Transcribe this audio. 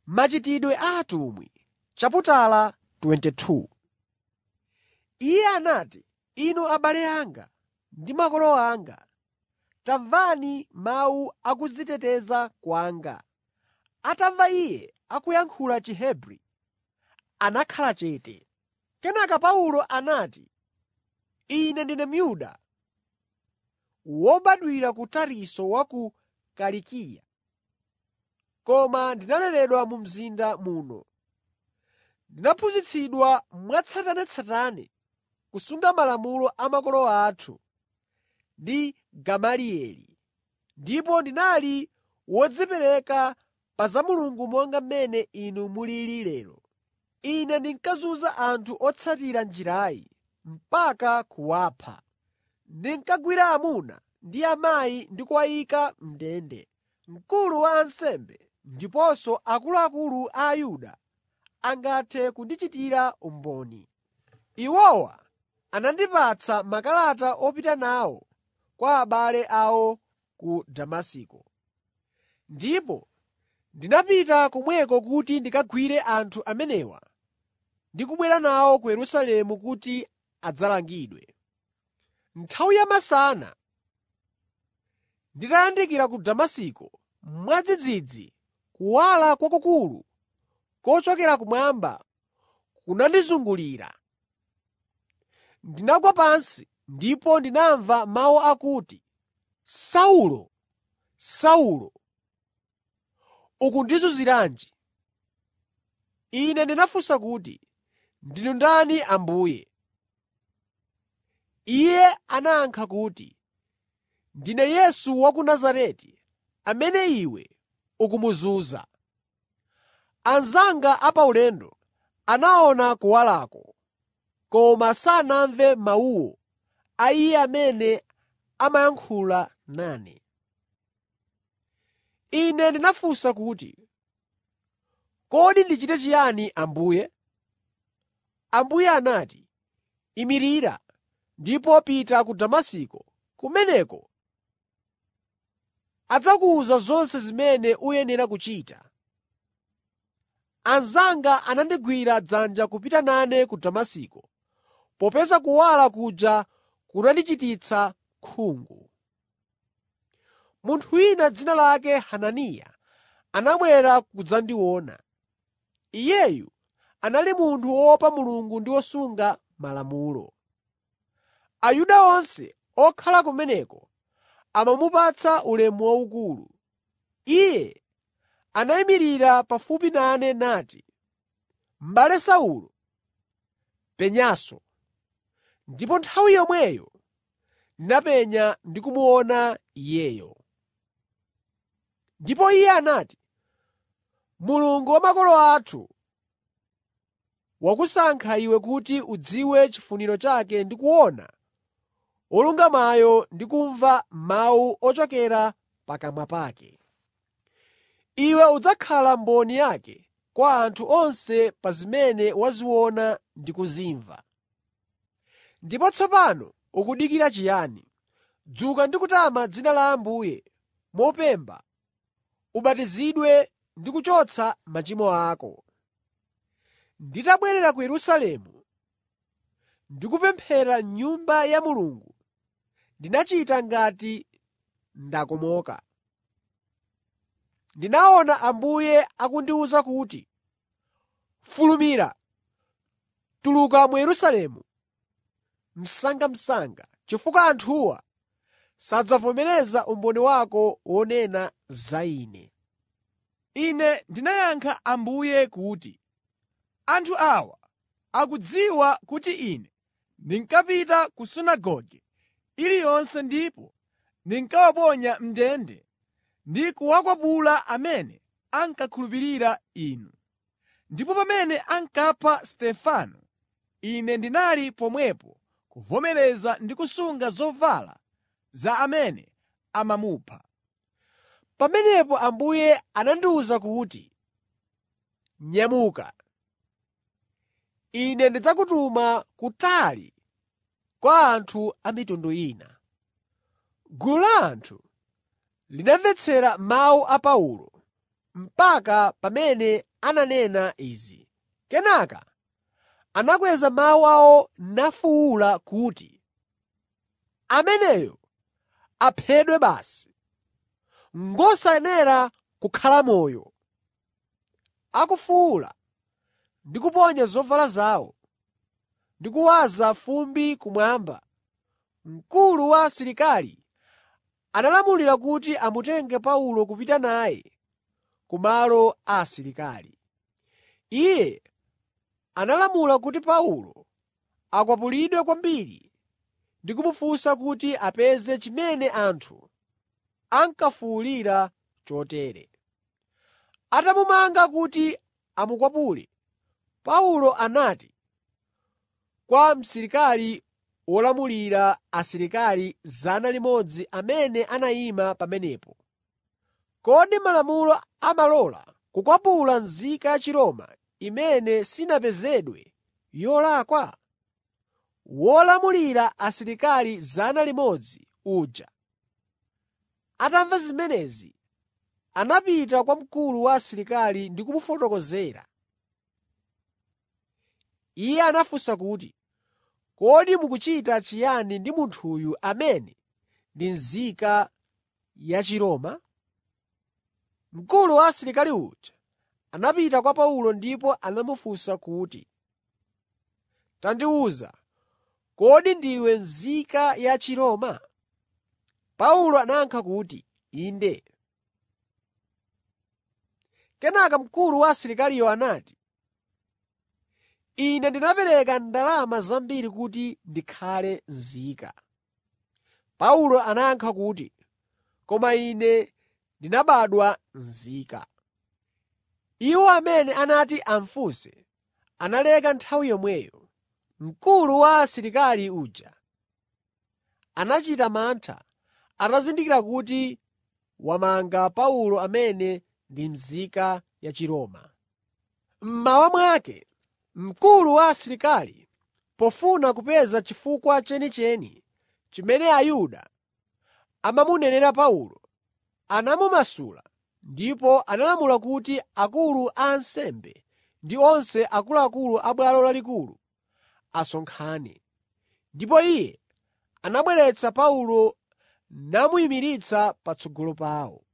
Machitidwe a atumwi chaputala 22 Iye anati, “Inu abale anga ndi makolo anga, tamvani mawu a kudziteteza kwanga.” Atamva iye akuyankhula Chihebri, anakhala chete. Kenaka Paulo anati, “Ine ndine Myuda, wobadwira ku Tarisisi wa ku Kilikiya, koma ndinaleredwa mu mzinda muno. Ndinaphunzitsidwa mwatsatanetsatane kusunga malamulo a makolo athu ndi Gamalieli, ndipo ndinali wodzipereka pa za Mulungu monga mmene inu mulili lero. Ine ndinkazunza anthu otsatira Njirayi mpaka kuwapha. Ndinkagwira amuna ndi amayi ndi kuwayika m'ndende. Mkulu wa ansembe ndiponso akuluakulu a Ayuda angathe kundichitira umboni. Iwowa anandipatsa makalata opita nawo kwa abale awo ku Damasiko. Ndipo ndinapita komweko kuti ndikagwire anthu amenewa ndi kubwera nawo ku Yerusalemu kuti adzalangidwe. Nthawi yamasana nditayandikira ku Damasiko, mwadzidzidzi kuwala kwakukulu kochokera kumwamba kunandizungulira. Ndinagwa pansi ndipo ndinamva mawu akuti, ‘Saulo, Saulo, ukundizunziranji?’ Ine ndinafunsa kuti, ‘Ndinu ndani Ambuye?’ Iye anayankha kuti, “Ndine Yesu wa ku Nazareti, amene iwe ukumuzunza. Anzanga apaulendo anaona kuwalako, koma sanamve mawuwo a Iye amene amayankhula nane. Ine ndinafunsa kuti, ‘Kodi ndichite chiyani Ambuye?’ Ambuye anati, ‘Imirira ndipo pita ku Damasiko. Kumeneko adzakuwuza zonse zimene uyenera kuchita.’ Anzanga anandigwira dzanja kupita nane ku Damasiko, popeza kuwala kuja kunandichititsa khungu. Munthu wina dzina lake Hananiya anabwera kudzandiona. Iyeyu anali munthu woopa Mulungu ndi wosunga Malamulo. Ayuda onse okhala kumeneko amamupatsa ulemu waukulu. Iye anayimirira pafupi nane nati, “M'bale Saulo, penyanso.” Ndipo nthawi yomweyo ndinapenya ndi kumuona iyeyo. Ndipo iye anati, “Mulungu wa makolo athu wakusankha iwe kuti udziwe chifuniro chake ndi kuona Wolungamayo ndi kumva mawu ochokera pakamwa pake. Iwe udzakhala mboni yake kwa anthu onse pa zimene waziona ndi kuzimva. Ndipo tsopano ukudikira chiyani? Dzuka ndi kutama dzina la Ambuye mopemba ubatizidwe ndi kuchotsa machimo ako.” Nditabwerera ku Yerusalemu ndi kupemphera m'Nyumba ya Mulungu, ndinachita ngati ndakomoka. Ndinaona Ambuye akundiwuza kuti, “Fulumira, tuluka mu Yerusalemu msangamsanga, chifukwa anthuwa sadzavomereza umboni wako wonena za Ine.” Ine ndinayankha Ambuye kuti, “Anthu awa akudziwa kuti Ine ndinkapita ku sunagoge iliyonse ndipo ndinkawaponya m'ndende ndi kuwakwapula amene ankakhulupirira Inu. Ndipo pamene ankapha Stefano, ine ndinali pomwepo kuvomereza ndi kusunga zovala za amene amamupha.” Pamenepo Ambuye anandiwuza kuti, “Nyamuka. Ine ndidzakutuma kutali kwa anthu a mitundu ina.” Gulu la anthu linamvetsera mawu a Paulo mpaka pamene ananena izi. Kenaka anakweza mawu awo nafuwula kuti, “Ameneyo aphedwe basi! Ngosayenera kukhala moyo!” Akufuwula ndi kuponya zovala zawo ndi kuwaza fumbi kumwamba, mkulu wa asilikali analamulira kuti amutenge Paulo kupita naye ku malo a asilikali. Iye analamula kuti Paulo akwapulidwe kwambiri ndi kumufunsa kuti apeze chimene anthu ankafuwulira chotere. Atamumanga kuti amukwapule, Paulo anati kwa msilikali wolamulira asilikali 100 amene anayima pamenepo, “Kodi malamulo amalola kukwapula nzika ya Chiroma imene sinapezedwe yolakwa?” Wolamulira asilikali 100 uja atamva zimenezi, anapita kwa mkulu wa asilikali ndi kumufotokozera. Iye anafunsa kuti, “Kodi mukuchita chiyani ndi munthuyu amene ndi nzika ya Chiroma?” Mkulu wa asilikali uja anapita kwa Paulo ndipo anamufunsa kuti, “Tandiwuza, kodi ndiwe nzika ya Chiroma?” Paulo anayankha kuti, “Inde.” Kenaka mkulu wa asilikaliyo anati, “Ine ndinapereka ndalama zambiri kuti ndikhale nzika.” Paulo anayankha kuti, “Koma ine ndinabadwa nzika.” Iwo amene anati amufunse analeka nthawi yomweyo. Mkulu wa asilikali uja anachita mantha atazindikira kuti wamanga Paulo amene ndi nzika ya Chiroma. Mmawa mwake mkulu wa asilikali, pofuna kupeza chifukwa chenicheni chimene Ayuda amamunenera Paulo, anamumasula ndipo analamula kuti akulu a ansembe ndi onse akuluakulu a Bwalo Lalikulu asonkhane. Ndipo iye anabweretsa Paulo namuyimiritsa patsogolo pawo.